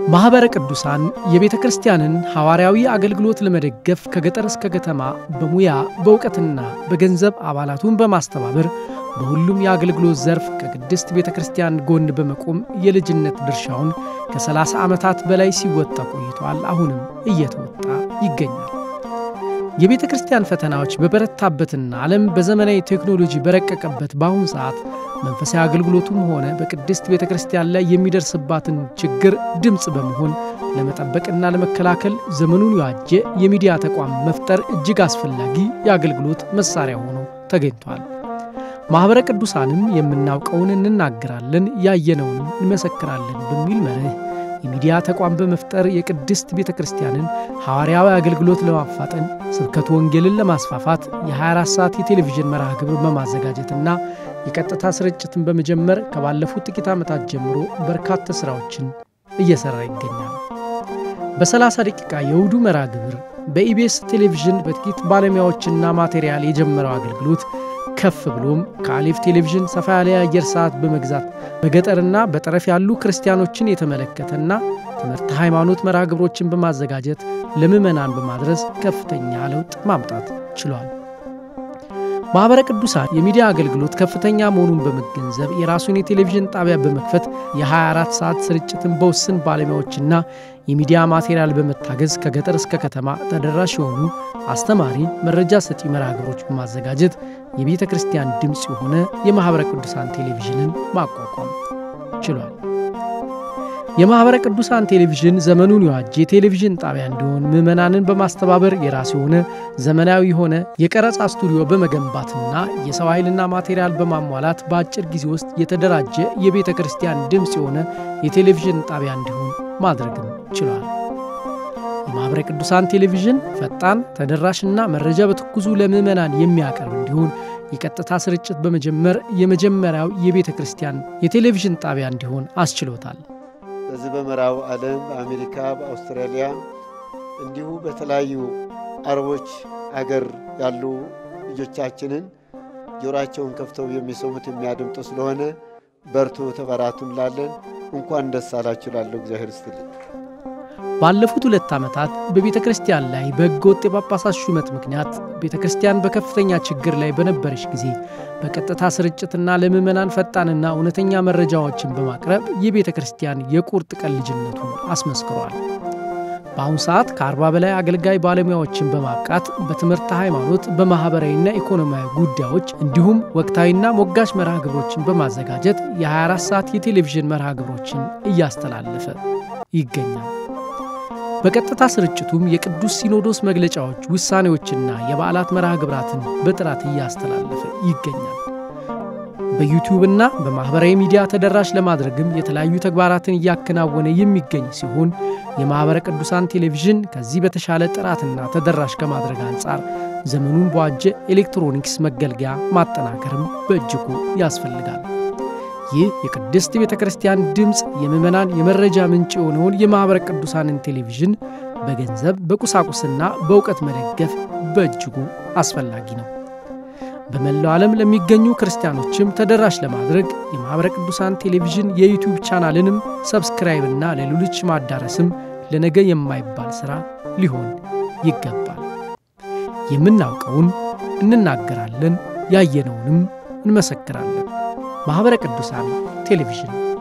ማኅበረ ቅዱሳን የቤተ ክርስቲያንን ሐዋርያዊ አገልግሎት ለመደገፍ ከገጠር እስከ ከተማ በሙያ በእውቀትና በገንዘብ አባላቱን በማስተባበር በሁሉም የአገልግሎት ዘርፍ ከቅድስት ቤተ ክርስቲያን ጎን በመቆም የልጅነት ድርሻውን ከ30 ዓመታት በላይ ሲወጣ ቆይቷል። አሁንም እየተወጣ ይገኛል። የቤተ ክርስቲያን ፈተናዎች በበረታበትና ዓለም በዘመናዊ ቴክኖሎጂ በረቀቀበት በአሁኑ ሰዓት መንፈሳዊ አገልግሎቱም ሆነ በቅድስት ቤተ ክርስቲያን ላይ የሚደርስባትን ችግር ድምፅ በመሆን ለመጠበቅና ለመከላከል ዘመኑን የዋጀ የሚዲያ ተቋም መፍጠር እጅግ አስፈላጊ የአገልግሎት መሣሪያ ሆኖ ተገኝቷል። ማኅበረ ቅዱሳንም የምናውቀውን እንናገራለን፣ ያየነውንም እንመሰክራለን በሚል መርህ የሚዲያ ተቋም በመፍጠር የቅድስት ቤተ ክርስቲያንን ሐዋርያዊ አገልግሎት ለማፋጠን ስብከቱ ወንጌልን ለማስፋፋት የ24 ሰዓት የቴሌቪዥን መርሃ ግብር በማዘጋጀትና የቀጥታ ስርጭትን በመጀመር ከባለፉት ጥቂት ዓመታት ጀምሮ በርካታ ሥራዎችን እየሠራ ይገኛል። በ30 ደቂቃ የእሁዱ መርሃ ግብር በኢቢኤስ ቴሌቪዥን በጥቂት ባለሙያዎችና ማቴሪያል የጀመረው አገልግሎት ከፍ ብሎም ከአሌፍ ቴሌቪዥን ሰፋ ያለ የአየር ሰዓት በመግዛት በገጠርና በጠረፍ ያሉ ክርስቲያኖችን የተመለከተና ትምህርት ሃይማኖት መርሃ ግብሮችን በማዘጋጀት ለምዕመናን በማድረስ ከፍተኛ ለውጥ ማምጣት ችሏል። ማኅበረ ቅዱሳን የሚዲያ አገልግሎት ከፍተኛ መሆኑን በመገንዘብ የራሱን የቴሌቪዥን ጣቢያ በመክፈት የ24 ሰዓት ስርጭትን በውስን ባለሙያዎችና የሚዲያ ማቴሪያል በመታገዝ ከገጠር እስከ ከተማ ተደራሽ የሆኑ አስተማሪ መረጃ ሰጪ መርሃ ግብሮች በማዘጋጀት የቤተ ክርስቲያን ድምፅ የሆነ የማኅበረ ቅዱሳን ቴሌቪዥንን ማቋቋም ችሏል። የማኅበረ ቅዱሳን ቴሌቪዥን ዘመኑን የዋጀ የቴሌቪዥን ጣቢያ እንዲሆን ምዕመናንን በማስተባበር የራሱ የሆነ ዘመናዊ የሆነ የቀረጻ ስቱዲዮ በመገንባትና የሰው ኃይልና ማቴሪያል በማሟላት በአጭር ጊዜ ውስጥ የተደራጀ የቤተ ክርስቲያን ድምፅ የሆነ የቴሌቪዥን ጣቢያ እንዲሆን ማድረግም ችሏል። የማኅበረ ቅዱሳን ቴሌቪዥን ፈጣን ተደራሽና መረጃ በትኩሱ ለምዕመናን የሚያቀርብ እንዲሆን የቀጥታ ስርጭት በመጀመር የመጀመሪያው የቤተ ክርስቲያን የቴሌቪዥን ጣቢያ እንዲሆን አስችሎታል። በዚህ በምዕራቡ ዓለም በአሜሪካ፣ በአውስትራሊያ እንዲሁ በተለያዩ አረቦች አገር ያሉ ልጆቻችንን ጆሮአቸውን ከፍተው የሚሰሙት የሚያደምጡ ስለሆነ በርቱ፣ ተበራቱ እንላለን። እንኳን ደስ አላችሁ ላለሁ እግዚአብሔር ይስጥልኝ። ባለፉት ሁለት ዓመታት በቤተ ክርስቲያን ላይ በሕገ ወጥ የጳጳሳት ሹመት ምክንያት ቤተ ክርስቲያን በከፍተኛ ችግር ላይ በነበረች ጊዜ በቀጥታ ስርጭትና ለምዕመናን ፈጣንና እውነተኛ መረጃዎችን በማቅረብ የቤተ ክርስቲያን የቁርጥ ቀን ልጅነቱን አስመስክሯል። በአሁኑ ሰዓት ከአርባ በላይ አገልጋይ ባለሙያዎችን በማብቃት በትምህርተ ሃይማኖት፣ በማኅበራዊና ኢኮኖሚያዊ ጉዳዮች እንዲሁም ወቅታዊና ሞጋች መርሃ ግብሮችን በማዘጋጀት የ24 ሰዓት የቴሌቪዥን መርሃ ግብሮችን እያስተላለፈ ይገኛል። በቀጥታ ስርጭቱም የቅዱስ ሲኖዶስ መግለጫዎች፣ ውሳኔዎችና የበዓላት መርሃ ግብራትን በጥራት እያስተላለፈ ይገኛል። በዩቲዩብና በማኅበራዊ ሚዲያ ተደራሽ ለማድረግም የተለያዩ ተግባራትን እያከናወነ የሚገኝ ሲሆን የማኅበረ ቅዱሳን ቴሌቪዥን ከዚህ በተሻለ ጥራትና ተደራሽ ከማድረግ አንጻር ዘመኑን በዋጀ ኤሌክትሮኒክስ መገልገያ ማጠናከርም በእጅጉ ያስፈልጋል። ይህ የቅድስት ቤተ ክርስቲያን ድምፅ የምዕመናን የመረጃ ምንጭ የሆነውን የማኅበረ ቅዱሳንን ቴሌቪዥን በገንዘብ በቁሳቁስና በእውቀት መደገፍ በእጅጉ አስፈላጊ ነው። በመላው ዓለም ለሚገኙ ክርስቲያኖችም ተደራሽ ለማድረግ የማኅበረ ቅዱሳን ቴሌቪዥን የዩቲዩብ ቻናልንም ሰብስክራይብና ለሌሎች ማዳረስም ለነገ የማይባል ሥራ ሊሆን ይገባል። የምናውቀውን እንናገራለን፣ ያየነውንም እንመሰክራለን። ማኅበረ ቅዱሳን ቴሌቪዥን